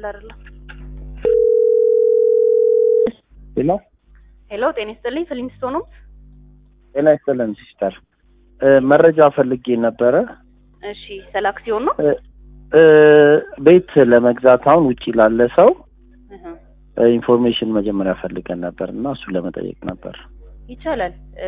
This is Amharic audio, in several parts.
አይደለም። ሄሎ ሄሎ፣ ጤና ይስጥልኝ። ፍሊንስቶን ነው። ጤና ይስጥልን ሲስተር፣ መረጃ ፈልጌ ነበረ። እሺ፣ ስለ አክሲዮን ነው። እ እ ቤት ለመግዛት አሁን ውጪ ላለ ሰው እህ፣ ኢንፎርሜሽን መጀመሪያ ፈልገን ነበር እና እሱን ለመጠየቅ ነበር። ይቻላል። እ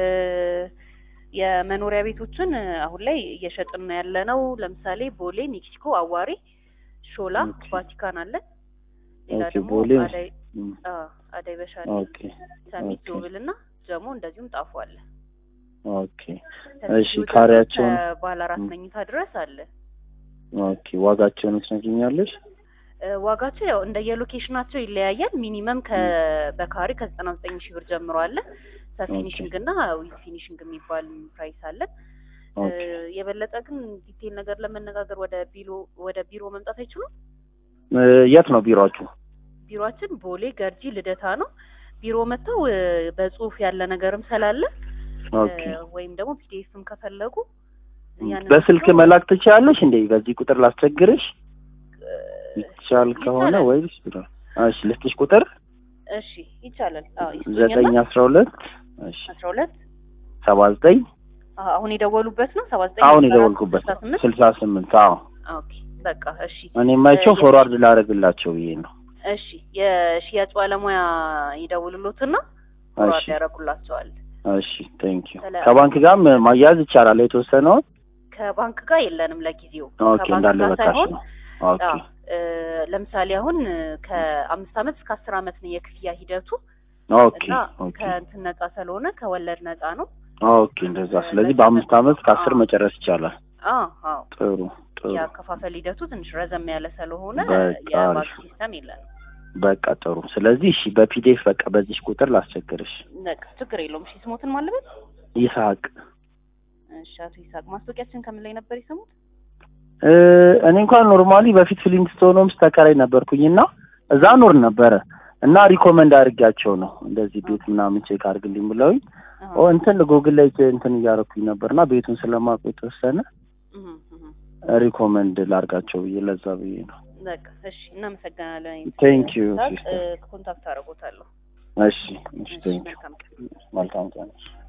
የመኖሪያ ቤቶችን አሁን ላይ እየሸጥን ነው ያለ ነው። ለምሳሌ ቦሌ፣ ሜክሲኮ፣ አዋሪ፣ ሾላ፣ ኦኬ። ቫቲካን አለ። ሌላ ኦኬ፣ ደግሞ ቦሌ አዳይ እም፣ አ አዳይ በሻሌ፣ ኦኬ ሰሚት፣ ኦኬ። ዶብል እና ጀሞ እንደዚሁም ጣፉ አለ። ኦኬ ከዚህ እሺ፣ ውጭ ካሬያቸውን ከባለ አራት እም። መኝታ ድረስ አለ። ኦኬ ዋጋቸውን ትነግሪኛለሽ? እ ዋጋቸው ያው እንደ የሎኬሽናቸው ይለያያል። ሚኒመም ከ በካሬ ከዘጠና ዘጠኝ ሺህ ብር ጀምሮ አለ። ሰፊኒሽንግ እና ዊዝ ፊኒሽንግ የሚባል ፕራይስ አለ። እ ኦኬ የበለጠ ግን ዲቴል ነገር ለመነጋገር ወደ ቢሮ ወደ ቢሮ መምጣት አይችሉም? እ የት ነው ቢሮአችሁ? ቢሮአችን ቦሌ ገርጂ ልደታ ነው። ቢሮ መጥተው እ በጽሁፍ ያለ ነገርም ስላለ እ ኦኬ ወይም ደግሞ ፒዲኤፍም ከፈለጉ ያንን በስልክ ወስደው መላክ ትችላለሽ እንዴ? በዚህ ቁጥር ላስቸግርሽ እ ይቻል ከሆነ ይቻላል። ወይስ ቢሮ? እሺ ልስጥሽ ቁጥር እሺ ይቻላል። አዎ ዘጠኝ ይስጡኝና አስራ ሁለት እሺ አስራ ሁለት ሰባ ዘጠኝ አዎ፣ አሁን የደወሉበት ነው ሰባ ዘጠኝ አሁን አስራ አራት የደወልኩበት ስልሳ ስምንት ስልሳ ስምንት አዎ ኦኬ በቃ እሺ እኔ የማይቸው የ- ፎርዋርድ ላደርግላቸው ብዬ ነው። እሺ የሽያጭ ባለሙያ ይደውሉሎትና ፎርዋርድ እሺ ያደርጉላቸዋል። እሺ ቴንክ ዩ ስለ- ከባንክ ጋርም ማያያዝ ይቻላል የተወሰነውን። ከባንክ ጋር የለንም ለጊዜው። ኦኬ ከባንክ እንዳለ ጋር በካሽ ሳይሆን ነው። ኦኬ አዎ፣ እ ለምሳሌ አሁን ከአምስት ዓመት እስከ አስር ዓመት ነው የክፍያ ሂደቱ ኦኬ እና ኦኬ ከእንትን ነጻ ስለሆነ ከወለድ ነጻ ነው። ኦኬ እንደዛ። ስለዚህ በአምስት ዓመት ከአስር አዎ። መጨረስ ይቻላል። አዎ አዎ ጥሩ ጥሩ የአከፋፈል ሂደቱ ትንሽ ረዘም ያለ ስለሆነ በቃ የባንክ አሪፍ። ሲስተም የለንም። በቃ ጥሩ። ስለዚህ እሺ በፒዲኤፍ በቃ በዚህ ቁጥር ላስቸግርሽ። በቃ ችግር የለውም። እሺ ስሞትን ማለበት ይስሐቅ እሺ አቶ ይስሐቅ ማስታወቂያችን ከምን ላይ ነበር የሰሙት? እ እኔ እንኳን ኖርማሊ በፊት ፍሊንትስቶን ሆምስ ተከራይ ነበርኩኝና እዛ ኖር ነበረ እና ሪኮመንድ አድርጊያቸው ነው እንደዚህ ቤት ምናምን ቼክ አድርግልኝ ብለውኝ አሃ። ኦ እንትን ጉግል ላይ እንትን እያደረኩኝ ነበርና ቤቱን ስለማውቅ የተወሰነ እህ እህ ሪኮመንድ ላርጋቸው ብዬ ለዛ ብዬ ነው። በቃ እሺ፣ እናመሰግናለን። Thank you, ይስሐቅ፣ sister. እ ኮንታክት አደርጎታለሁ። እሺ እሺ እሺ፣ ቴንክ መልካም ቀን። መልካም ቀን።